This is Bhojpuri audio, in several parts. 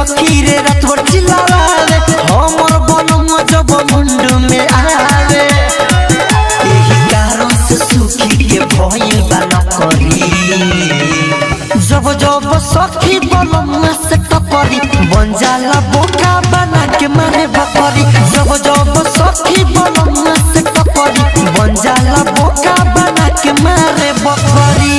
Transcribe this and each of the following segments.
सखी रे रात भर चिल्लावे हमर बनम जब मुंड में आवे एही कारण से सुखी के भइल बा नकरी जब जब सखी बनम से टकरी बन जाला बोका बना के मारे बकरी जब जब सखी बनम से टकरी बन जाला बोका बना के मारे बकरी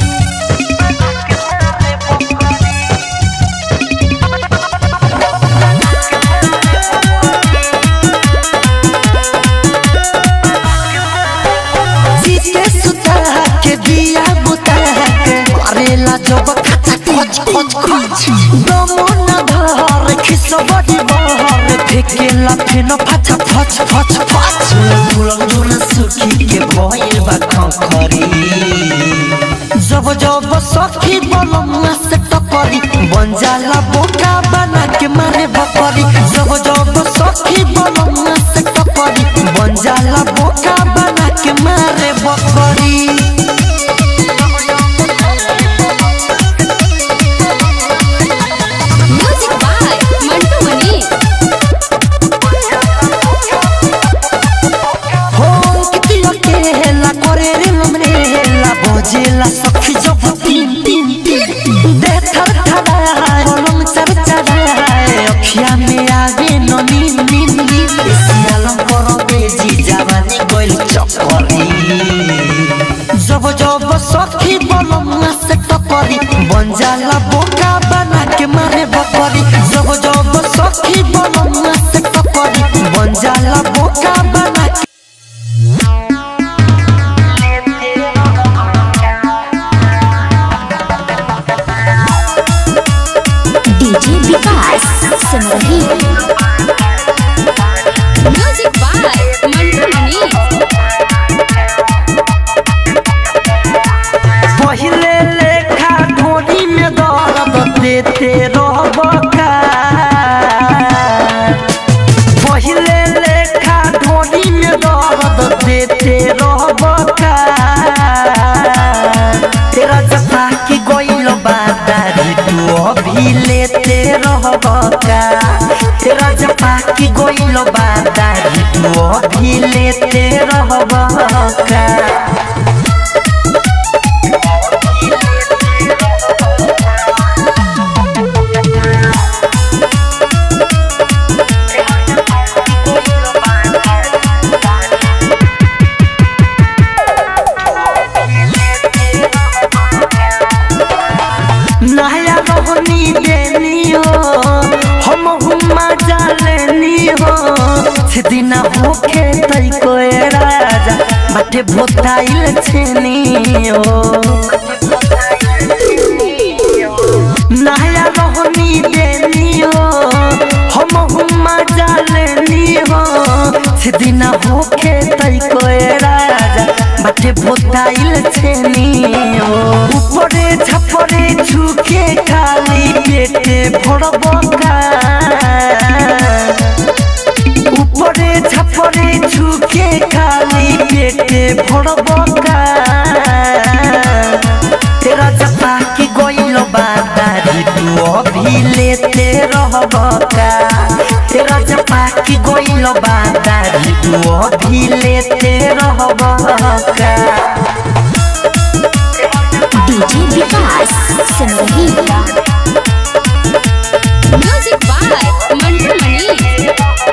जीते सुता के दिया बुता के करेला जब खचा खच खच खच दमो न धर खिस बड़ी बहर फेकेला फेन फच फच फच फच दुलम दुन सुखी के भइल बा खखरी जब जब सखी बनम से टकरी बन जाला बोका बना के मारे बकरी जब जब सखी बनम से टकरी बन जाला बोका बना के मारे बकरी म्यूजिक बाय मंटू मनी हो किती अकेला करे रे हमरेला बजेला सखी जब तीन तीन तीन दे थर थराए कलम चर चराए अखिया में आवे न नीन नीन नीन सियालम पर बेजी जवानी गइल चक्करी जब जब सखी बनम से टकरी बन जाला बोका बना के मारे बकरी जब जब सखी बनम से टकरी बन जाला बोका बना के DJ Vikas Simrahi music by Mantu Mani पहिले लेखा ढोरी में दर्द देते रहबका पहिले लेखा ढोरी में दर्द देते रहबका तेरा जपा के गइल बादारी तू अभी लेते रहबका तेरा जपा के गइल बादारी तू अभी लेते रहबका नया रोहनी देनी हो हम हुमा जालेनी हो सिदिना होखे तई कोए राजा बाटे भोताइल छेनी हो नया रोहनी देनी हो हम हुमा जालेनी हो सिदिना होखे तई कोए राजा बाटे भोताइल छेनी हो উপরে ছাপরে ঝুঁকে খালি পেটে ভরবকা উপরে ছাপরে ঝুঁকে খালি পেটে ভরবকা तेरा जपा के गइल बादारी तू अभी लेते रहबका तेरा जपा के गइल बादारी तू अभी लेते रहबका DJ Vikas Simrahi music by Mantu Mani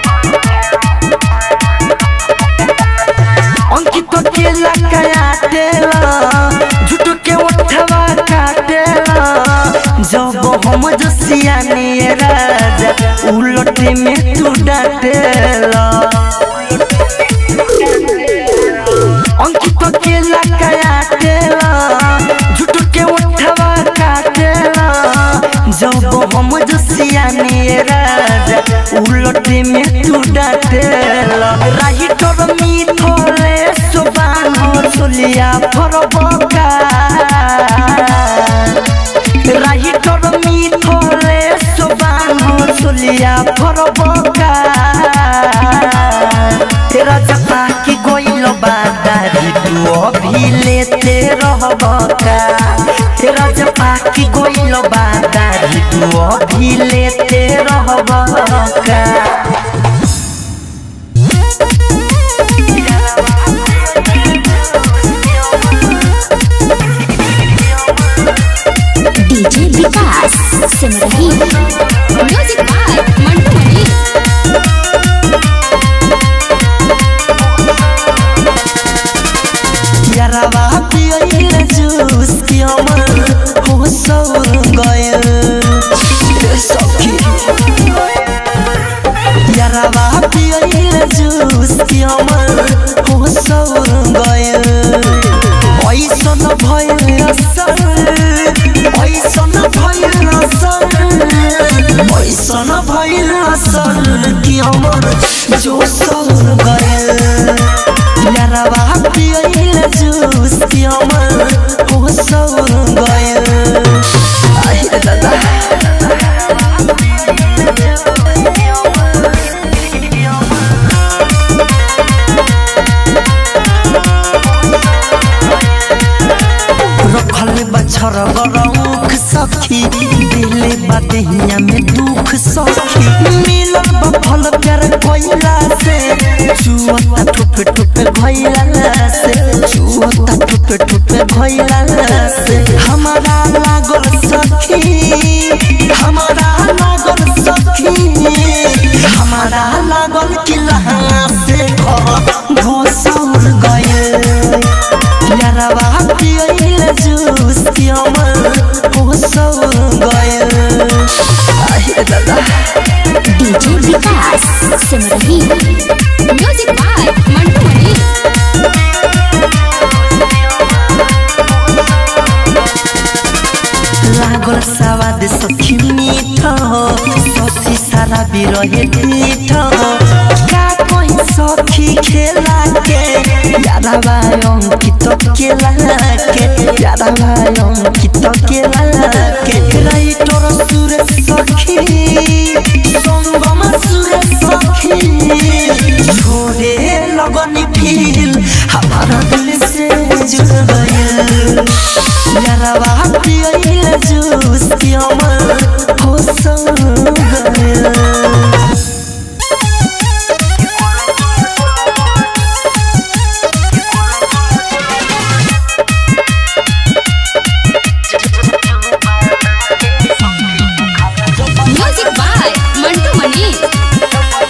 Ankit के लकाटेला झूठ के उठवा काटेला जब हम जसिया ने राजा उलटे में तू डाटेला अंकित के लकाटेला झूठ के उठवा काटेला जब हम जसिया ने राजा उलटे में तू डाटेला राही तोर मिथले सुबान चलिया फरबका राही तोर मिथले सुबान चलिया फरबका तेरा जपा के गइल बादारी तू अभी लेते रहबका तेरा जपा के गइल बादारी चाहे तू अभी लेते रहबा का DJ Vikas Simrahi music by Mantu Mani यारवा पियल जूस की अमर हो सौर गयल सखी यारवा पियल जूस की अमर हो सौर गयल ऐसन भयल असर ऐसन भयल असर ऐसन भयल असर की अमर जो सौर गयल यारवा पियल जूस की अमर हो सौर गयल आई दादा रखल बछर गरौख सखी दिले बदहिया में दुख सखी मिलल बफल प्यार कोइला से चुअता ठुप ठुप भइला से चुअता ठुप ठुप भइला से हमारा लागल सखी हमारा लागल सखी हमारा लागल किला से घोसौर गए यारवा पियल जूस की अमर हो सौर गयल आहे दादा DJ Vikas Simrahi music by Mantu Mani लागल सवाद सखी मीठ ससी सारा बिरहे मीठ का कहीं सखी खेला के यारा भाई अंकित केला के यारा भाई अंकित केला के राइटर सुर सखी संगम सुर सखी छोड़े लगनी फील हमारा दिल से जुड़ गया यारवा पियल जूस की अमर हो संग गया म्यूजिक बाय मंटू मनी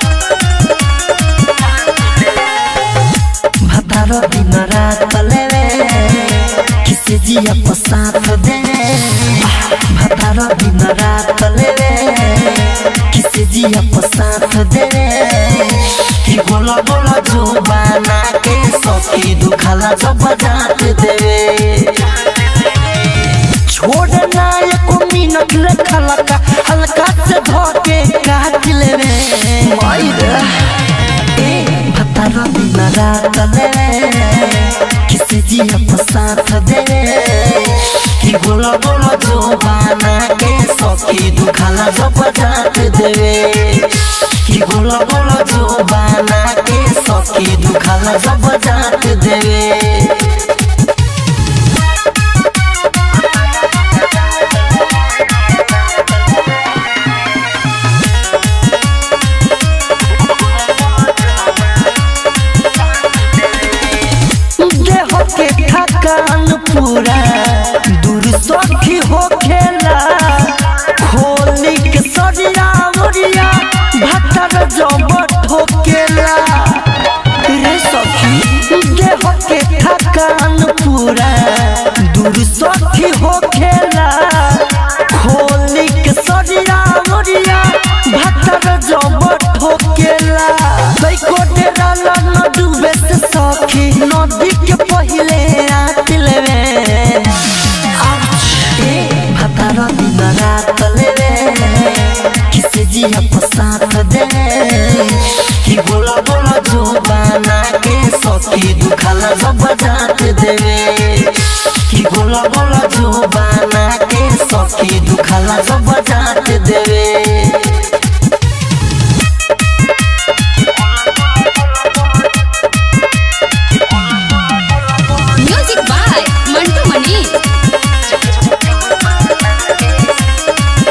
भतारो दिन रात लेवे किसे जिया को साथ दे भतारो दिन रात लेवे किसे जिया को साथ दे कि गोला गोला जो बना के सखी दुखाला जो बजात देवे छोड़ना एको मिनट रखा लका हल्का से धोके काट लेवे माइर ए भतारा दिन रात लेवे किसी जिया को साथ देवे कि गोला गोला जो बना के सखी दुखाला जो बजात देवे कि गोला गोला जो बना के सखी दुखाला जो बजात देवे देह के थकान पूरा दूर सखी हो खेला खोली के सरिया मुरिया भतर जब ठोकेला रे सखी देह के थकान पूरा दूर सखी हो खेला खोली के सरिया मुरिया भतर जब ठोकेला कई कोटे डाला न डूबे से सखी नदी के पहिले रात लेवे ए भतारा दिन रात लेवे किसे जिया को साथ दे कि बोला बोला जो बना के सखी दुखाला जब जात देवे कि बोला बोला जो बना के सखी दुखाला जब जात देवे म्यूजिक बाय मंटू मनी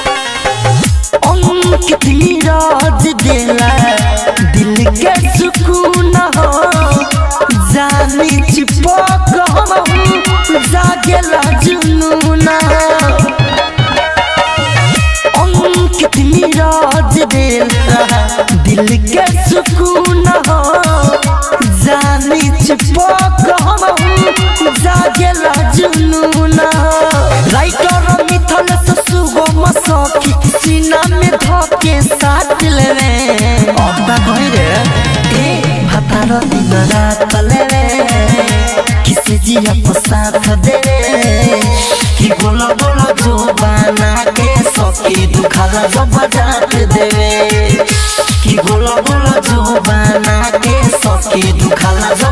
दिल के सुकून हो जानी चिपक हम जागेला जुनून राइटर मिथल से सुगम सखी सीना में धके साथ लेवे अब्बा कहि रे ए भातार दिन रात लेवे किसे जिया को साथ देवे कि गोला गोला जो बना के सखी दुखाला जो बजात देवे कि गोला गोला जो बना के सखी दुखाला जो